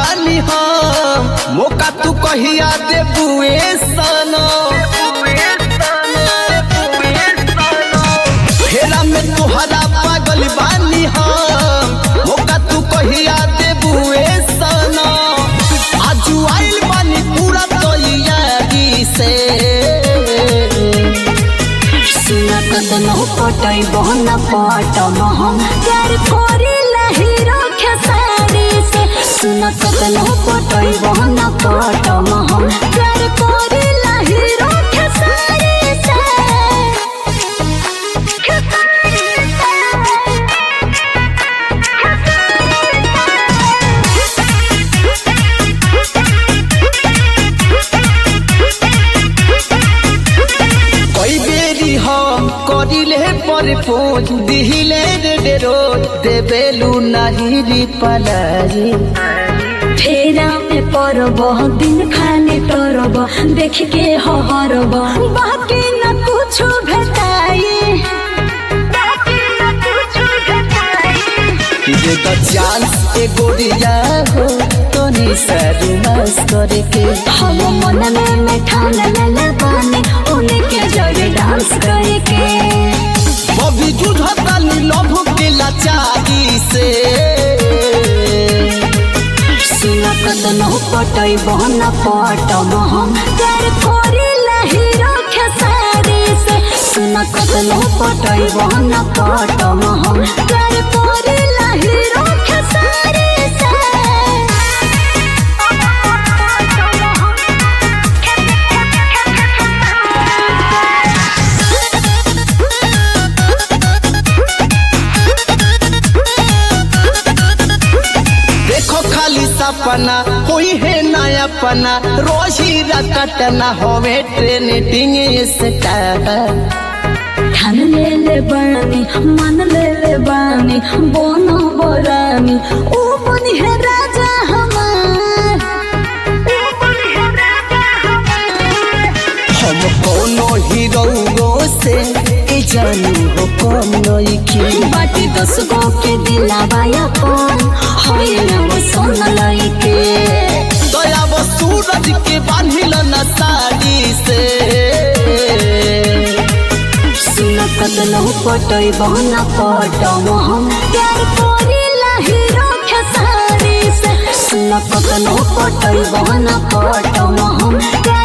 बानी हम मौका तू कहिया दे बुए सनो फेरा में तुहरा पागल बानी हम मौका तू कहिया दे बुए सनो आजू आइल बानी पूरा तैयारी से सुना कदनो पटै बहन पटम हम प्यार करिला हीरो खेसारी से सुना कदनो पटै बहन पटम हम प्यार करिला हीरो खेसारी से कई बेरी हम करिले पर पोज दिहिले रे रे रोज देबेलू नाही री पलाई फेरा में परब दिन खाने तरब देख के हरब बाकी न कुछ भेटाई बाकी न कुछ भेटाई दे द चांस ए गोरिया हो तोनी सारू मस करे के हम मन में में ठान लेले बानी उन्हीं के जगह डांस करके बबी जुझता नी लभ के लाचारी से सुना कदनो पटै बहन पटम हम प्यार करिला हीरो खेसारी से सुना कदनो पटै बहन पटम हम प्यार करिला हीरो खेसारी से देखो खाली सपना होई है नया पना रोजी रकटना होवे ट्रेनिंग स्टार ठान ले ले बानी मन ले ले बानी बोनो बोरानी ओ बनी है राजा हमार ओ बनी है राजा हमार हम कोनो हीरो से ए जानू हो कम नइखे बाटी दस गो के दिलावा अपन होइले वो सोन लइके दया वो सूरज के बांधिल न साड़ी से सुन कदनो पटै बहना पटम हम प्यार करिला हीरो खेसारी से सुन कदनो पटै बहना पटम हम प्यार